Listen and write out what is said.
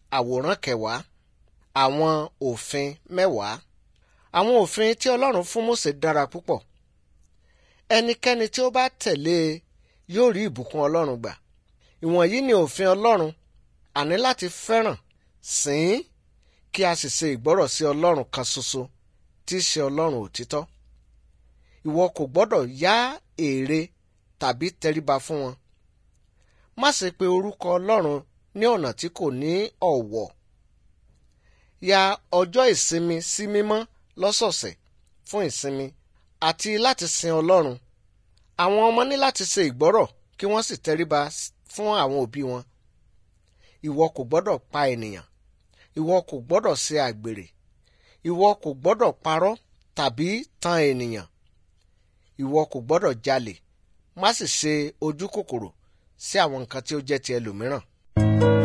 àwòrán kẹwàá àwọn òfin mẹ́wàá àwọn òfin tí ọlọ́run fún Mósè dára púpọ̀ ẹnikẹ́ni tí ó bá tẹ̀lé e yóò rí ìbùkún ọlọ́run gbà ìwọ̀nyí ni òfin ọlọ́run àní láti fẹ́ràn sìn kí a sì ṣe ìgbọ́rọ̀ sí ọlọ́run kan ṣoṣo tí í ṣe ọlọ́run òtítọ́ ìwọ kò gbọ́dọ̀ yá ère tàbí tẹríba fún wọn má ṣe pe orúkọ ọlọ́run ní ọ̀nà tí kò ní ọ̀wọ̀ ya ọjọ́ ìsinmi sí mímọ́ lọ́sọ̀ọ̀sẹ̀ fún ìsinmi àti láti sin ọlọ́run àwọn ọmọ ní láti ṣe ìgbọ́rọ̀ kí wọ́n sì tẹríba fún àwọn òbí wọn ìwọ kò gbọ́dọ̀ pa ènìyàn ìwọ kò gbọ́dọ̀ ṣe àgbèrè ìwọ kò gbọ́dọ̀ parọ́ tàbí tan ènìyàn ìwọ kò gbọ́dọ̀ jalè má sì ṣe ojú kòkòrò sí àwọn nǹkan tí ó jẹ́ ti ẹlòmíràn.